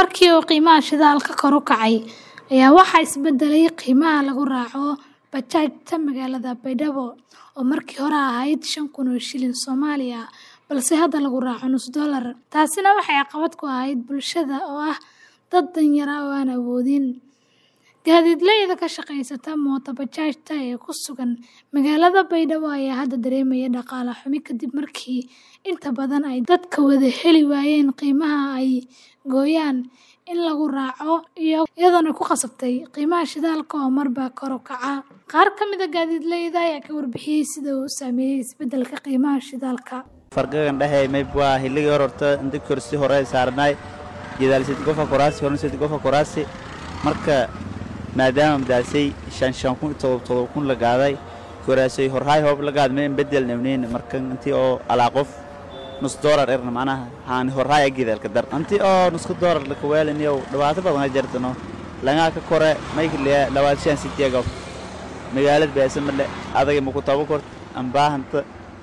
markii uu qiimaha shidaalka kor u kacay ayaa waxaa isbedelay qiimaha lagu raaco bajaajta magaalada Baydhabo oo markii hore ahayd shan kun oo shilin Soomaali ah balse hadda lagu raaco nus dollar. Taasina waxay caqabad ku ahayd bulshada oo ah dad danyar ah oo aan awoodin. Gaadiidleyda ka shaqeysta mooto bajaajta ee ku sugan magaalada Baydhabo ayaa hadda dareemaya dhaqaale xumi kadib markii inta badan ay dadka wada heli waayeen qiimaha ay gooyaan in lagu raaco iyadoona ku khasabtay qiimaha shidaalka oo marba kor u kaca. Qaar ka mid ah gaadiidleyda ayaa ka warbixiyay sida uu u saameeyay isbedelka qiimaha shidaalka. farqigan dhexe mayb waa hilligii hore horta inta korsi hore saarnay jidaalsid gofa koraasi hornsid gofa koraasi marka maadaama madaasay shan shan kun todob todob kun la gaaday koraasay horhaay hoob la gaad meen bedel nabneen marka intii oo alaa qof nus doolar erna macnaha haan horhaay agidalka dar intii oo nusku doolar la kaweelin yow dhibaato badan jartano lagaa ka kore maykliya labaad shan sideega magaalad beesa male adaga maku tabo kort ambaahanta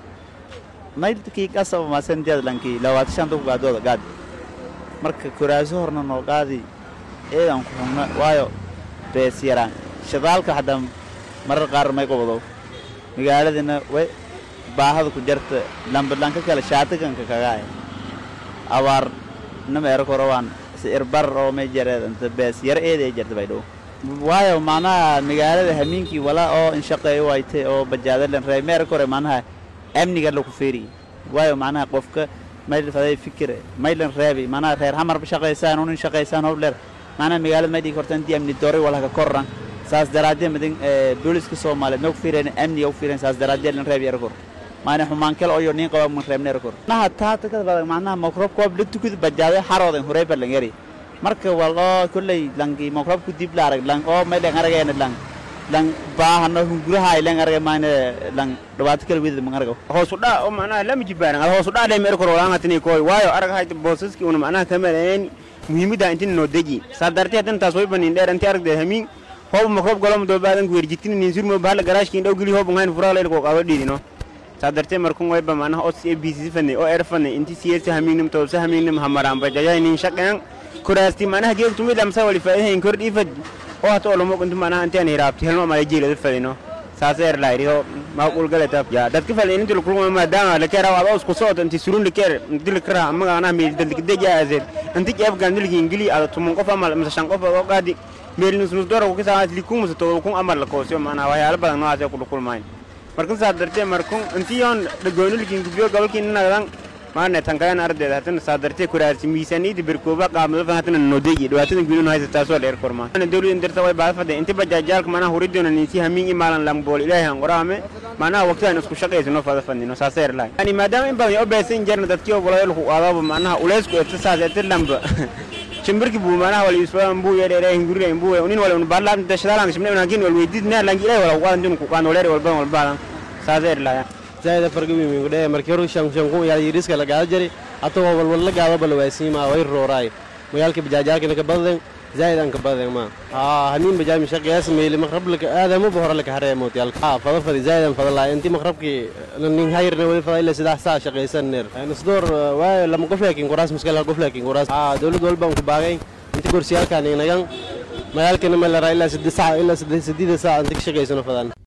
maylkii kasaba maasan jadlankii labaad shanta ku gaadooda gaad marka koraaso horna noo qaadi eedan ku xugna waayo bees yaraan shidaalka hadda marar qaar may qobdo magaaladina way baahada ku jarta lambadhanka kale shaatiganka kagaay abaar nama ero korowaan irbar oo may jareed inta bees yar eeda ay jarta baydhow waayo macnaha magaalada hamiinkii walaa oo inshaqeeyo wayte oo bajaadalan reey meero kore macnaha amniga laku feeri waayo macnaha qofka mayl faday fikir maylan reebi macnaha reer hamarba shaqaysaan unin shaqaysaan howleer macnaha magaalada may dhigi korta intii amni doori walhaka korran saas daraadee madin booliska soomaaliyeed may ku fiireen amniga u fiireen saas daraadee lan reebi erkor maana xumaan kale oo nin qaba mun reebna erkor naha taata ka badan macnaha makrob koob la tukid bajaade xaroodan hurey bar lan yari marka waloo kulley langi makrob ku dib la arag lang oo may dhan aragayna lang lang baahano hunguraha ay lang aragay maana lang dhibaato kale weydada man aragaw hoos u dhac oo macnaha lama jibaaran ad hoos u dhac lay meer kor walaan hatini kooy waayo arag hayta boosaski una macnaha kamareen muhiimada intin noo deji saa dartee hadan taas way banin dheer intii aragdeed hamiin hoob makrob galom doo baadan ku werjitin nin surmo bahla garaashkiin dhow geli hoob ngayn furaa leel koo qaba dhiidino saa dartee markun wayba macnaha os a b c fanay oo er fanay inti siyasa hamiinim toobsa hamiinim hamaraan bajajay nin shaqeen kuraasti macnaha geegtumid amsa wali faa'iidayn kor dhiifad oo hata olomo intu macnaha intaan hiraabti helmo ama jeelada fadino saasa er laayriho maaqul galata ya dadka fal inta lu kulma maadaama la kera waa isku soo inti surun la kera inti la kera ama ana meel dal deja azed inti jeef gandil ingili ada tumun qof ama masa shan qof oo qaadi meel nus nus dora ku saa likum musa to kun amar la koosyo macnaha waxyaalo badan noocaas ku kulmaan markan saa dartee markun inti yoon dhagoonil kin gubiyo gobolkiin nagadan maana tankayan ardeeda hatana saa dartee kuraasi miisaaniyada berkooba qaamada fan hatana nodeeyi dhibaatada guduun haysa taasoo dheer kormaa ana dawladda dirta way baad fadde inti bajaajaalka mana huridoona ninsi hamiin imaalan lambool ilaahay han qoraame macnaha waqtidan isku shaqaysano fada fadnino saaseer lahay yani maadaama in badan oo beesan jarna dadkii oo walaal ku qaadaba macnaha uleysku eta saas eta lamba shimbirki buu macnaha wala isbaan buu yeedheeray hinguriga buu unin wala un baadlaan dashadaalan shimne unaagin wal weydidna langi ilaahay wala qaadan dun ku qaan waleer walba walba saaseer lahay zaida farga wiimi gudhe markii hore shan shan kun yaal yiriska la gaado jari hata waa walwal la gaado bal waasiima way rooraay magaalka bajaajaalka ka badan zaida ka badan ma ha hamin bajaaj mi shaqeeyas meeli maqrab laka aadamo bahor laka hareemo yal ha fada fadi zaida fada la inti maqrabki nin hayrna wali fada ila sidax saa shaqeysan neer nasdor waa lama qof laakiin quraas muskala qof laakiin quraas ha dawlad walba ku baagay inti kursiyalkan inagan magaalkana ma la raa ilaa 6 saac ilaa 8 saac inta ka shaqeysano fadan